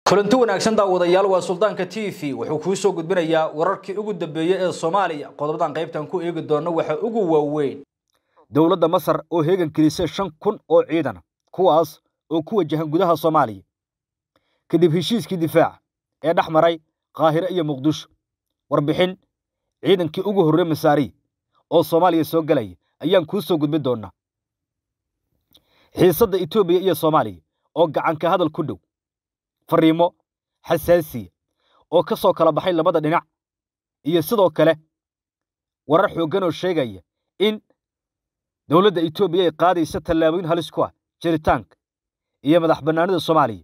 kulanti wanaagsan daawadayaal waa suldaanka t v wuxuu kuu soo gudbinayaa wararkii ugu dambeeyey ee soomaaliya qodobadan qaybtan ku eegi doona waxa ugu waaweyn dowladda masar oo heegan gelisay shan kun oo ciidana kuwaas oo ku wajahan gudaha soomaaliya kadib heshiiskii difaaca ee dhex maray qaahire iyo muqdisho warbixin ciidankii ugu horrey masaariya oo soomaaliya soo gelaya ayaan kuu soo gudbin doonaa xiisadda etoobiya iyo soomaaliya oo gacanka hadal ku dhow fariimo xasaasiya oo ka soo kala baxay labada dhinac iyo sidoo kale warar xooggan oo sheegaya in dowladda etoobiya ay qaadaysa tallaabooyin halis ku ah jiritaanka iyo madax bannaanida soomaaliya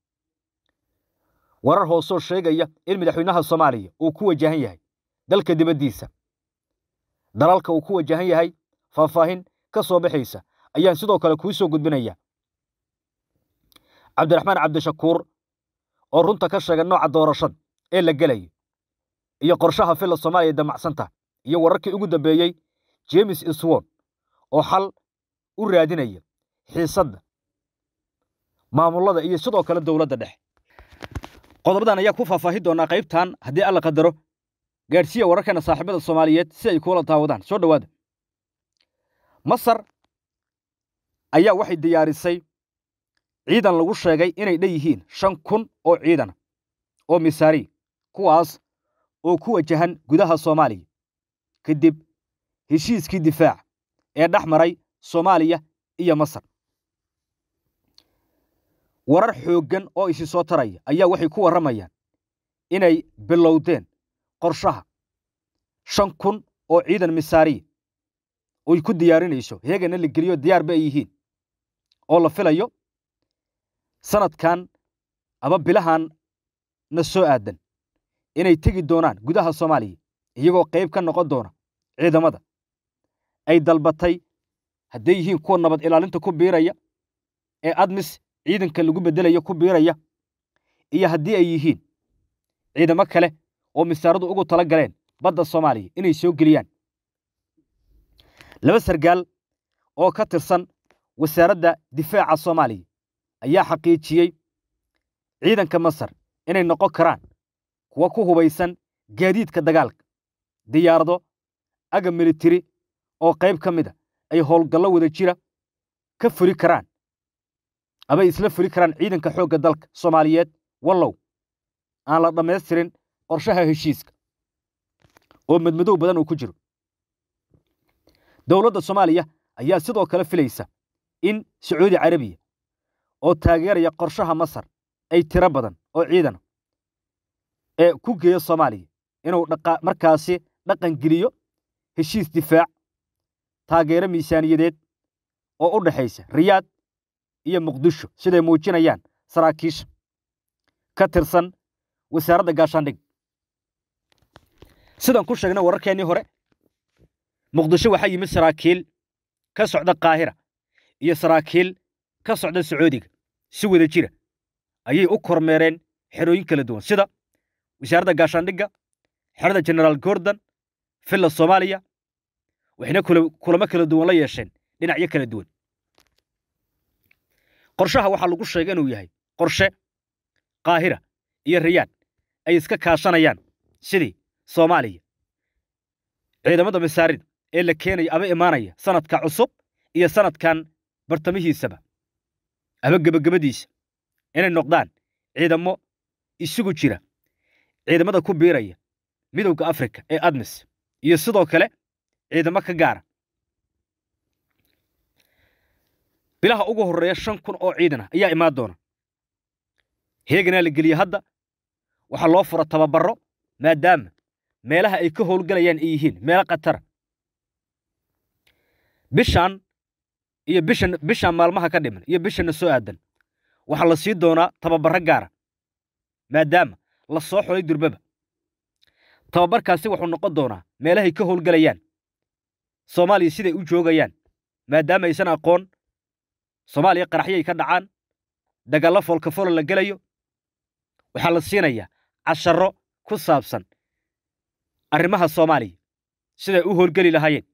warar hoosoo sheegaya in madaxweynaha soomaaliya uu ku wajahan yahay dalka dibaddiisa dalalka uu ku wajahan yahay faahfaahin ka soo baxaysa ayaan sidoo kale kuu soo gudbinaya cabdiraxmaan cabdishakuur oo runta ka sheega nooca doorashada ee la gelayo iyo qorshaha filla soomaaliya damacsanta iyo wararkii ugu dambeeyey jemes iswon oo xal u raadinaya xiisadda maamullada iyo sidoo kale dowladda dhexe qodobadan ayaa ku faahfaahin doonaa qaybtan haddii alla qadaro gaadhsiiya wararkana saaxiibada soomaaliyeed si ay kuula daawadaan soo dhowaada masar ayaa waxay diyaarisay ciidan lagu sheegay inay dhan yihiin shan kun oo ciidana oo misaari kuwaas oo ku wajahan gudaha soomaaliya kadib heshiiskii difaaca ee dhex maray soomaaliya iyo masar warar xooggan oo isi soo taraya ayaa waxay ku warramayaan inay bilowdeen qorshaha shan kun oo ciidan misaariya oy ku diyaarinayso heegana la geliyo diyaarba ay yihiin oo la filayo sanadkan aba bilahan na soo aadan inay tegi doonaan gudaha soomaaliya iyagoo qayb ka noqon doona ciidamada ay dalbatay hadday yihiin kuwa nabad ilaalinta ku biiraya ee admis ciidanka lagu beddelaya ku biiraya iyo haddii ay yihiin ciidamo kale oo misaaradu ugu tala galeen badda soomaaliya inay soo geliyaan laba sargaal oo ka tirsan wasaaradda difaaca soomaaliya ayaa xaqiijiyey ciidanka masar inay noqon karaan kuwa ku hubaysan gaadiidka dagaalka diyaarado aga militari oo qayb ka mid a ay howlgallo wada jira ka furi karaan abay isla furi karaan ciidanka xoogga dalka soomaaliyeed wallow aan la dhammaystirin qorshaha heshiiska oo madmadow badan uu ku jiro dowladda soomaaliya ayaa sidoo kale filaysa in sacuudi carabiya oo taageeraya qorshaha masar ay tiro badan oo ciidana ee ku geeyo soomaaliya inuu markaasi dhaqan geliyo heshiis difaac taageero miisaaniyadeed oo u dhexaysa riyaad iyo muqdisho siday muujinayaan saraakiisha ka tirsan wasaaradda gaashaandhig sidaan ku sheegnay wararkeennii hore muqdisho waxaa yimid saraakiil ka socda kaahira iyo saraakiil ka socda sacuudiga si wada jira ayay u kormeereen xerooyin kala duwan sida wasaaradda gaashaandhigga xerada genaraal gordon villa soomaaliya waxayna kulamo kala duwan la yeesheen dhinacyo kala duwan qorshaha waxaa lagu sheegay inuu yahay qorshe kaahira iyo riyaad ay iska kaashanayaan sidii soomaaliya ciidamada masaarida ee la keenaya aba imaanaya sanadka cusub iyo sanadkan bartamihiisaba aba gebagabadiisa inay noqdaan ciidamo isugu jira ciidamada ku biiraya midowda afrika ee admis iyo sidoo kale ciidamo ka gaara bilaha ugu horreeya shan kun oo ciidan ah ayaa imaan doona heeganaa la geliye hadda waxaa loo fura tababarro maadaama meelaha ay ka howlgalayaan ay yihiin meelo khatara bishaan iyo bishan bishaan maalmaha ka dhiman iyo bishanna soo aadan waxaa la sii doonaa tababarro gaara maadaama la soo xolay durbaba tababarkaasi wuxuu noqon doonaa meelahay ka howlgalayaan soomaaliya siday u joogayaan maadaama aysan aqoon soomaaliya qaraxyay ka dhacaan dagaallo foolkafolo la gelayo waxaa la siinayaa casharro ku saabsan arrimaha soomaaliya siday u howlgeli lahaayeen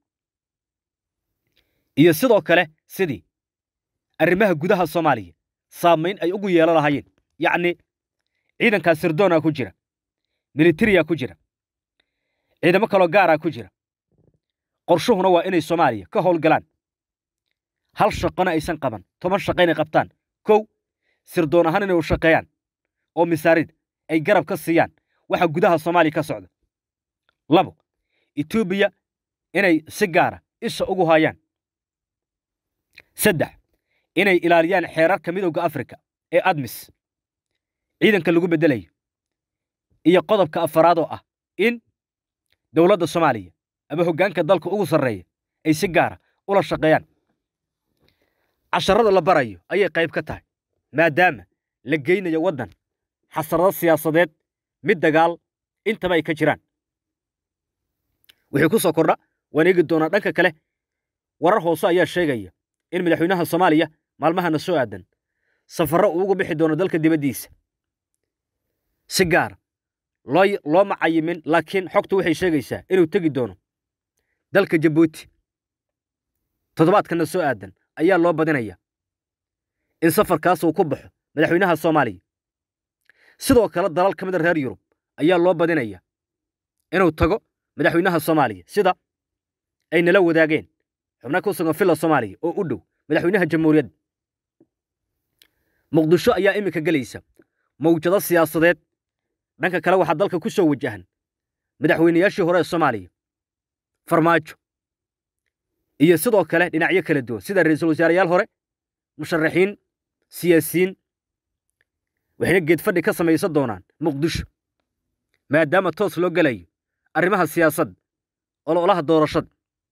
iyo sidoo kale sidii arrimaha gudaha soomaaliya saamayn ay ugu yeelan lahaayeen yacni ciidankaa sirdoonaa ku jira militariyaa ku jira ciidamo kaloo gaaraa ku jira qorshuhuna waa inay soomaaliya ka howlgalaan hal shaqona aysan qaban toban shaqa inay qabtaan kow sirdoon ahaan inay u shaqeeyaan oo misaarid ay garab ka siiyaan waxa gudaha soomaaliya ka socda labo etoobiya inay si gaara isha ugu haayaan saddex inay ilaaliyaan xeerarka midowda afrika ee admis ciidanka lagu beddelayo iyo qodobka afaraad oo ah in dowladda soomaaliya ama hoggaanka dalka ugu sarreeya ay si gaara ula shaqeeyaan casharada la barayo ayay qayb ka tahay maadaama la geynayo waddan xasarado siyaasadeed mid dagaal intaba ay ka jiraan wixii ku soo kordha waan eegi doonaa dhanka kale warar hoose ayaa sheegaya in madaxweynaha soomaaliya maalmahana soo aadan safarro uu ugu bixi doono dalka dibaddiisa si gaara loo loo macayimin laakiin xogtu waxay sheegaysaa inuu tegi doono dalka jabuuti toddobaadkana soo aadan ayaa loo badinaya in safarkaas uu ku baxo madaxweynaha soomaaliya sidoo kale dalal ka mid a reer yurub ayaa loo badinaya inuu tago madaxweynaha soomaaliya sida ay nala wadaageen xubna ku sugan villa soomaaliya oo u dhow madaxweynaha jamhuuriyadda muqdisho ayaa iminka gelaysa mawjado siyaasadeed dhanka kale waxaa dalka ku soo wajahan madaxweynayaashii hore ee soomaaliya farmaajo iyo sidoo kale dhinacyo kala duwan sida ra'iisul wasaareyaal hore musharaxiin siyaasiyiin waxayna geedfadhi ka samaysan doonaan muqdisho maadaama toos loo gelayo arrimaha siyaasadda ololaha doorashada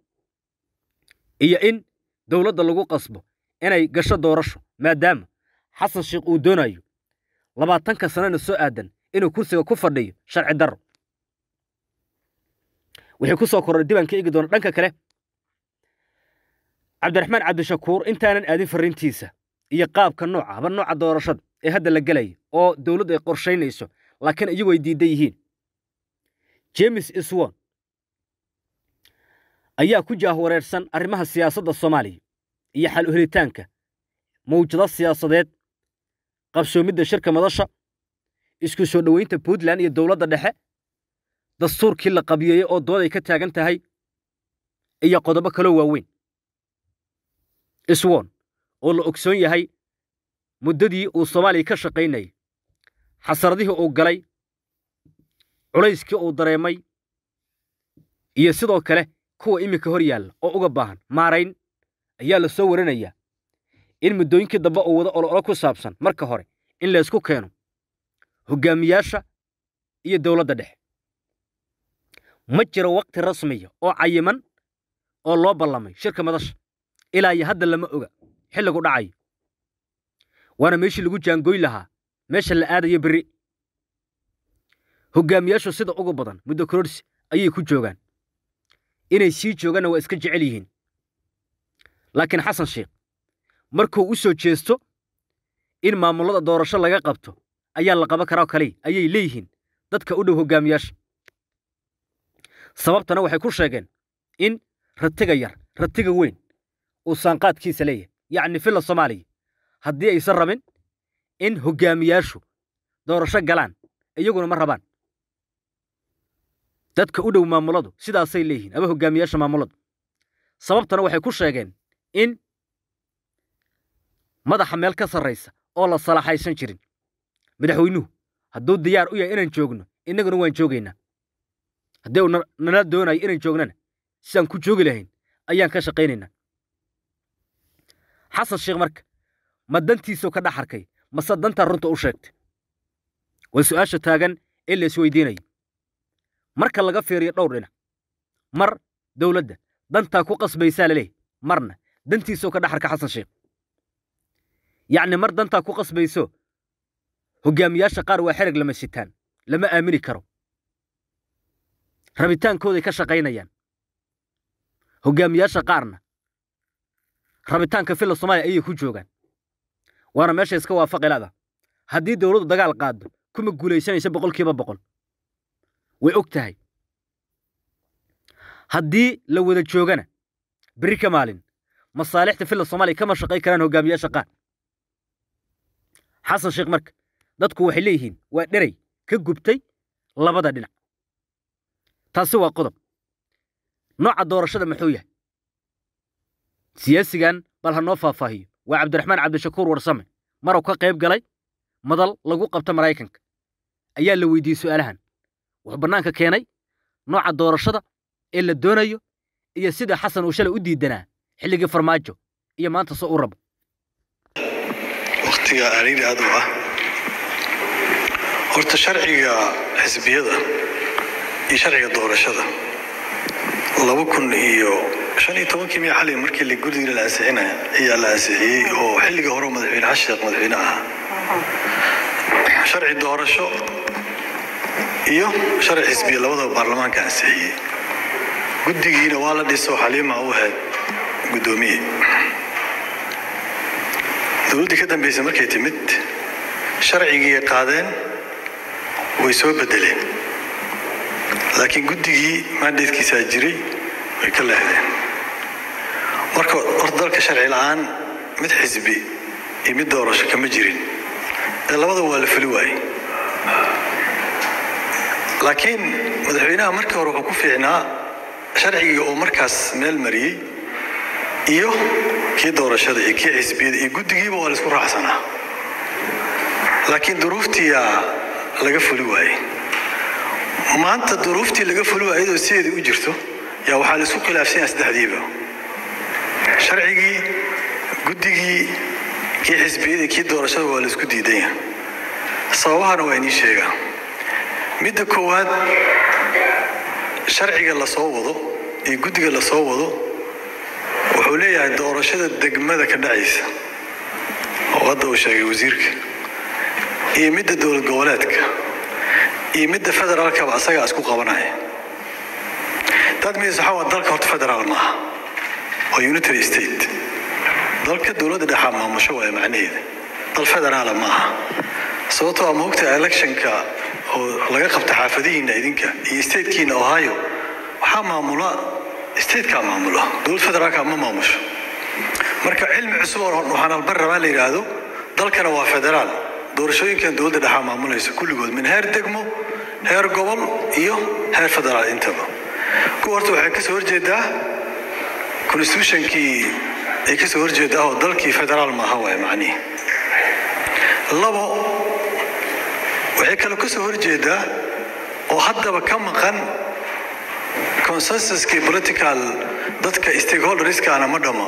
iyo in dowladda lagu qasbo inay gasho doorasho maadaama xasan sheekh uu doonayo labaatanka sanana soo aadan inuu kursiga ku fadhiyo sharci darro wixii ku soo korray dibaan ka eegi doona dhanka kale cabdiraxmaan cabdishakuur intaanan aadin farriintiisa iyo qaabka nooca haba nooca doorashada ee hadda la gelayo oo dowladdu ay qorshaynayso laakiin iyagu ay diidan yihiin jemes iswon ayaa ku jaahwareersan arrimaha siyaasadda soomaaliya iyo xal u helitaanka mawjado siyaasadeed qabsoomidda shirka madasha isku soo dhoweynta puntland iyo dowladda dhexe dastuurkii la qabiyeeyey oo dood ay ka taagan tahay iyo qodobo kaloo waaweyn iswon oo la ogsoon yahay muddadii uu soomaaliya ka shaqaynayay xasaradihii uu galay culayskii uu dareemay iyo sidoo kale kuwa iminka hor yaalla oo uga baahan maarayn ayaa la soo warinayaa in muddooyinkii dambe uu wado ololo ku saabsan marka hore in laysku keeno hoggaamiyaasha iyo dowladda dhexe ma jiro wakhti rasmiya oo cayiman oo loo ballamay shirka madasha ilaa iyo hadda lama oga xilligu dhacayo waana meeshii lagu jaangooy lahaa meesha la aadayo berri hoggaamiyaashu sida ugu badan muddo kororsi ayay ku joogaan inay sii joogaanna waa iska jecel yihiin laakiin xasan sheekh markuu u soo jeesto in maamullada doorasho laga qabto ayaa la qaban karaa kaliya ayay leeyihiin dadka u dhow hoggaamiyaasha sababtana waxay ku sheegeen in ratiga yar ratiga weyn uu saanqaadkiisa leeyahay yacni villa soomaaliya haddii aysan rabin in hoggaamiyaashu doorasho galaan iyaguna ma rabaan dadka u dhow maamuladu sidaasay leeyihiin ama hoggaamiyaasha maamuladu sababtana waxay ku sheegeen in madaxa meel ka sarraysa oo la salaxaysan jirin madaxweynuhu hadduu diyaar u yahay inaan joogno innaguna waan joogaynaa haddii uu nala doonayo inaan joognana sidaan ku joogi lahayn ayaan ka shaqaynaynaa xasan sheekh marka ma dantiisuu ka dhex arkay mase dantaa runta u sheegtay waa su'aasha taagan ee la isweydiinayo marka laga fiiriyo dhowr dhinac mar dowladda dantaa ku qasbaysaa laleeyahy marna dantiisuu ka dhex arka xasan sheekh yacni mar dantaa ku qasbayso hoggaamiyaasha qaar waa xereg lama sitaan lama aamini karo rabitaankooday ka shaqaynayaan hoggaamiyaasha qaarna rabitaanka villa soomaaliya ayay ku joogaan waana meesha iska waafaqilada haddii dowladdu dagaal qaado kuma guulaysanaysa boqolkiiba boqol way og tahay haddii la wada joogana berri ka maalin masaalixda villa soomaaliya kama shaqay karaan hoggaamiyaasha qaar xasan sheekh marka dadku waxay leeyihiin waa dherey ka gubtay labada dhinac taasi waa qodob nooca doorashada muxuu yahay siyaasigan bal ha noo faahfaahiyo waa cabdiraxmaan cabdishakuur warsame maruu ka qayb galay madal lagu qabta maraykanka ayaa la weydiiyey su'aalahan wuxuu bannaanka keenay nooca doorashada ee la doonayo iyo sida xasan uu shalay u diidanaa xilligii farmaajo iyo maanta soo u rabo wakhtiga ariiri aad u ah horta sharciga xisbiyada iyo sharciga doorashada laba kun iyo shan iyo tobankii miya xali markii la guriga la ansixinaya ayaa la ansixiyey oo xilliga hore madaxweyne xasan sheekh madaxweyne ahaa sharci doorasho iyo sharci xisbiya labadaba baarlamaanka ansixiyey guddigiina waa la dhiso xaliima u ahayd guddoomiye dowladdii ka dambeysay markay timid sharcigii qaadeen way soo bedeleen laakiin guddigii maandeedkiisaa jiray way ka leexdeen marka horta dalka sharci la-aan mid xisbi iyo mid doorasho kama jirin ee labada waa la fuli waayey laakiin madaxweynaha markii hore wuxuu ku fiicnaa sharcigii oo markaas meel mariyey iyo kii doorashada iyo kii xisbiyada iyo guddigiiba waa la isku raacsanaa laakiin duruuftiyaa laga fuli waayey maanta duruuftii laga fuli waayey iyadoo sideedii u jirto yaa waxaa la isku khilaafsan yahay saddexdiiba sharcigii guddigii kii xisbiyada kii doorashada waa la isku diidan yahay sababahana waa inii sheegaa midda koowaad sharciga la soo wado iyo guddiga la soo wado wuxuu leeyahay doorashada degmada ka dhacaysa oo hadda uu sheegay wasiirka iyo midda dowlad goboleedka iyo midda federaalkaba asagaa isku qabanaya dad miis waxaa waa dalka horta federaal maaha waa unitary state dalka dowladda dhexaa maamusho waaya macnaheeda dal federaala maaha sababtoo a maogta electionka oo laga qabta xaafadihiina idinka iyo statekiina ohio waxaa maamula statekaa maamula dowlad federaalka ma maamusho marka cilmi cusub oo waxaan albar rabaa la yidhaahdo dalkana waa federaal doorashooyinkan dowladda dhexaa maamulaysa kulligood min heer degmo heer gobol iyo heer federaal intaba kuwa horta waxay kasoo horjeedaa constitutionkii ay kasoo horjeedaa oo dalkii federaal maaha waay macnihi labo waxay kale kasoo horjeedaa oo haddaba ka maqan consensuskii political dadka stakeholderskana ma dhama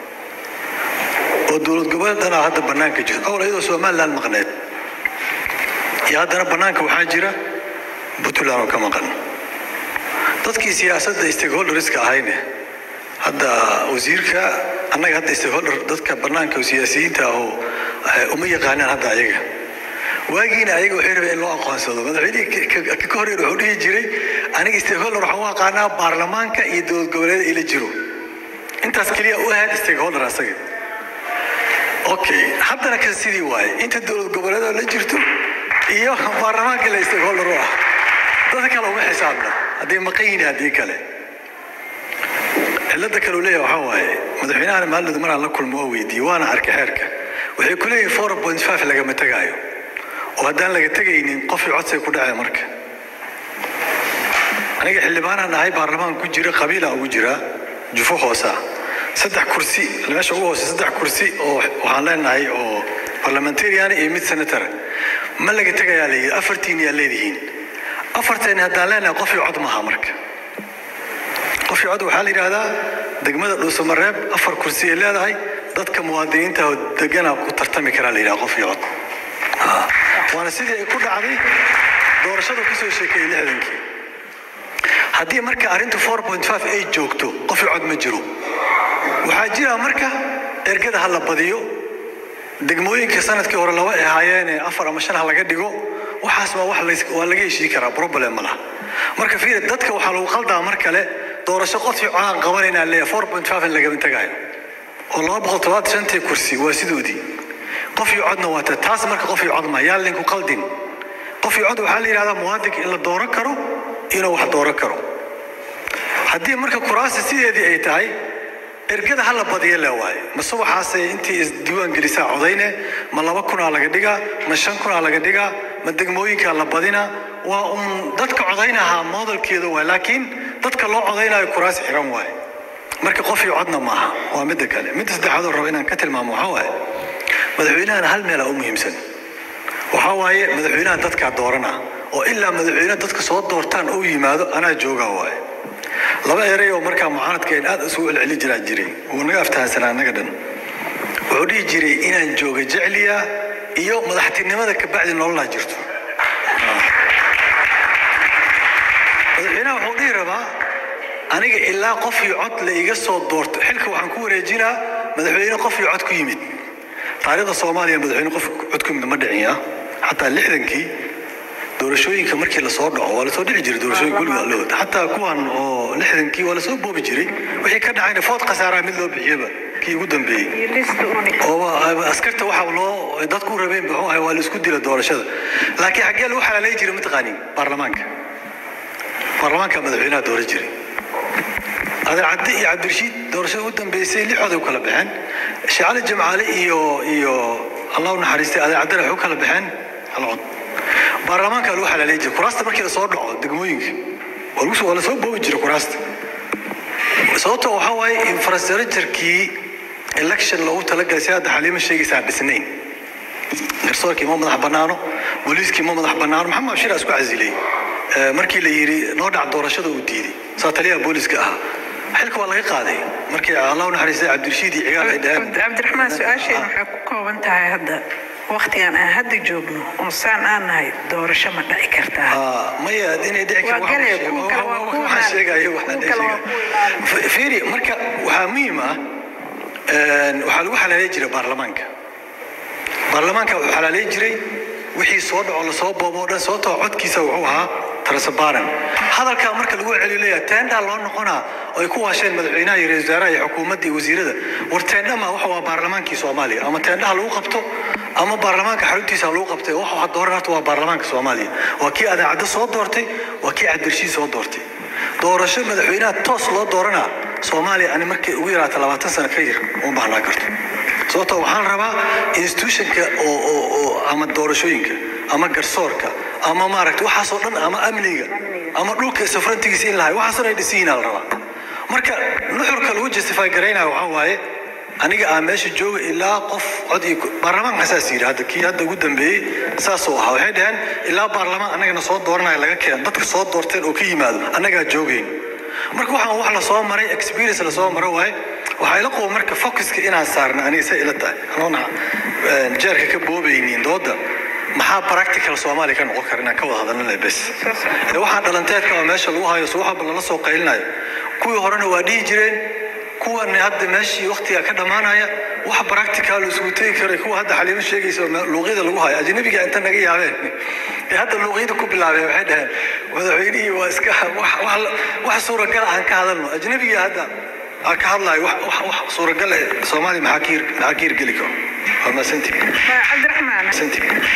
oo dowlad goboleed dhanaa hadda bannaanka jirto awal iyadoo somaliland maqneed iyo haddana bannaanka waxaa jira puntland oo ka maqan dadkii siyaasadda stakeholderska ahayne hadda wasiirka annaga hadda stakeholder dadka bannaanka siyaasiyiinta oo uma yaqaanaan hadda ayaga waagiina ayaga waxay rabeen in loo aqoonsado madaxweynihii ka horreer wuxuu dhihi jiray aniga stakeholder waxaan u aqaanaa baarlamaanka iyo dowlad goboleeda ila jiro intaas keliya u ahayd stakeholder asaga okay haddana kan sidii waaye inta dowlad goboleedoo la jirto iyo baarlamaanka la stakeholder u ah dadka kale uma xisaabna hadday maqan yihiin haddii kale cilada kale uu leeyahay waxaa waaye madaxweynahana maalin maraan la kulmo oo weydiiyey waana arkay xeerka waxay ku leeyihin four point five lagama tegaayo oo haddaan laga tegaynin qofkii codsay ku dhacay marka aniga xildhibaanaan ahay baarlamaan ku jira qabiila ugu jiraa jufo hoosa saddex kursi meesha ugu hoose saddex kursi oo waxaan leenahay oo parliamentarian iyo mid senator ma laga tegayaa layidhi afartiin yaa leedihiin afarteen haddaan leenahay qofkii cod maaha marka qofkii cod waxaa la yidhaahdaa degmada dhuusamareeb afar kursi ay leedahay dadka muwaadiniinta oo degana ku tartami karaa la yidhaha qofkii cod waana sidii ay ku dhacday doorashada kusoo sheekeeyey lixdankii haddii marka arrintu four point five ay joogto qofkii cod ma jiro waxaa jira marka ergada ha la badiyo degmooyinka sanadkii hore laba ay ahaayeene afar ama shan ha laga dhigo waxaas waa wax waa laga heshii karaa problem ma laha marka fiir dadka waxaa lagu qaldaa mar kale doorasho qofkii codaan qabanaynaa leeyahay four point five in lagama tagayo oo laba boqol todobaatan shantii kursi waa sidoodii qofkii codna waata taas marka qofkii cod ma yaa linku qaldin qofkii cod waxaa la yidhahdaa muwaadinka in la dooran karo inuu wax dooran karo haddii marka kuraasta sideedii ay tahay ergada ha la badiya le waaye mase waxaase intii isdiiwaan gelisaa codayne ma laba kunaa laga dhigaa ma shan kunaa laga dhigaa ma degmooyinkaa la badina waa uun dadka codaynahaa moodalkeeda waay laakiin dadka loo codaynayo kuraasi xiran waaye marka qof iyo codna maaha waa midda kale midda saddexaad oo raba inaan ka tilmaamo waxaa waaye madaxweynahana hal meelaa u muhiimsan waxaa waaye madaxweynaha dadkaa doorana oo ilaa madaxweyne dadka soo doortaan uu yimaado anaa joogaa waaye laba erey oo markaa mucaaradka in aad isugu celceli jiraa jiray wuu naga aftahansanaa annaga dhan wuxuu dhihi jiray inaan jooga jecliya iyo madaxtinimada kabacdi nololaa jirto madaxweynaha wuxuu dhihi rabaa aniga ilaa qof iyo cod la iga soo doorto xilka waxaan ku wareejinaa madaxweyne qof iyo cod ku yimid taariikhda soomaaliya madaxweyne qof cod ku yimid ma dhicin ya xataa lixdankii doorashooyinka markii lasoo dhaco waa lasoo dhici jiray doorashooyinka weliga lood xataa kuwan oo lixdankii waa lasoo boobi jiray wixii ka dhacayna food khasaaraa mid loo bixiyaba kii ugu dambeeyey oo askarta waxa loo dadku rabeen muxuu ahay waa la isku dila doorashada laakiin xaggee lagu xalaalay jiray mataqaanin baarlamaanka baarlamaanka madaxweynaha dooran jiray adeer cadde iyo cabdirashiid doorashada u dambeysay lixooday u kala baxeen shacali jamcaale iyo iyo allah u naxariistay adeer caddena waxay u kala baxeen hal cod baarlamaanka lagu xalaalay jiray kuraasta markii lasoo dhaco degmooyinka waa lasoo boobi jiray kuraasta sababto waxaa waaye infrastructurekii election loogu talagalay si hadda xaliimo sheegaysaa dhisnayn garsoorkii ma madax bannaano booliiskii ma madax bannaano maxamed abshir isku casilay markii la yidhi noo dhac doorashada uu diiday saa taliyaha booliiska ahaa xilka waa laga qaaday markii allah u naxariistay cabdirashiid iyo cigaal ay dhaheen cabdiraxmaan su-aasheen waxay ku kooban tahay hadda waktigan aan hadda joogno oo saan aan nahay doorasho ma dhici kartaa maya inay dhici Waa galaya, kuwa kale waa kuwa waxaan sheegayo kuwa waxaan kale waa sheegayo kuwa fiiri marka waxaa muhiim ah waxaa lagu xalaalay jiray baarlamaanka baarlamaanka wuxuu xalaalay jiray wixii soo dhaco lasoo boobo o dhan sababtoo codkiisa wuxuu ahaa tarasabaran hadalkaa marka lagu celiyo leeyahay teendaa loo noqonaa oo ay ku waasheen madaxweynaha iyo ra-isul wasaaraha iyo xukuumadda iyo wasiirada war teendha ma waxa waa baarlamaankii soomaaliya ama teendhaha lagu qabto ama baarlamaanka xaruntiisa lagu qabtay waxa waxa dooran horta waa baarlamaanka soomaaliya waa kii adaacadda soo doortay waa kii cabdirshiid soo doortay doorasho madaxweynaha toos loo dooranaa soomaaliya ani markay ugu yaraata labaatan sano ka yar uma baahnaa karto sababtoo waxaan rabaa institutionka oo oo oo ama doorashooyinka ama garsoorka ama maaragtay waxaasoo dhan ama amniga ama dhulka safrantigiisa in lahay waxaasoo ay dhisan yihiin la rabaa marka nuxurka lagu justify garaynaya waxaa waaye aniga aan meesha jooga ilaa qof cod iyo baarlamaanka saas yidhi hadda kii hadda ugu dambeeyey saasuu ahaa waxay dhaheen ilaa baarlamaan annagana soo dooranaya laga keeno dadka soo doorteen oo ka yimaado annagaa joogayn marka waxaan wax lasoo maray experience lasoo maro waaye waxaa ila quba marka focuska inaan saarna aniga say ila tahay anoona jeerka ka boobaynin dooda maxaa practical soomaaliya ka noqon kara inaan ka wada hadalnana bes ee waxaan dhalanteedka oo meesha lagu hayo suwaxaba lala soo qaylinayo kuwii horena waa dhihi jireen kuwan hadda meeshii waktiga ka dhammaanaya wax practical isugu tegi karay kuwa hadda xaliimo sheegaysa oo luuqyada lagu hayo ajnabiga inta naga yaabeen ee hadda luuqyada ku bilaabeen waxay dhaheen madaxweynihii waa iska wax- wax- wax suuragal aan ka hadalno ajnabiga hadda aan ka hadlayo wax wax- wax suuragal eh soomaaliya maxaa ka hir- maxaa ka hirgeli karo waa maasantii cabdiraxmaan maasantii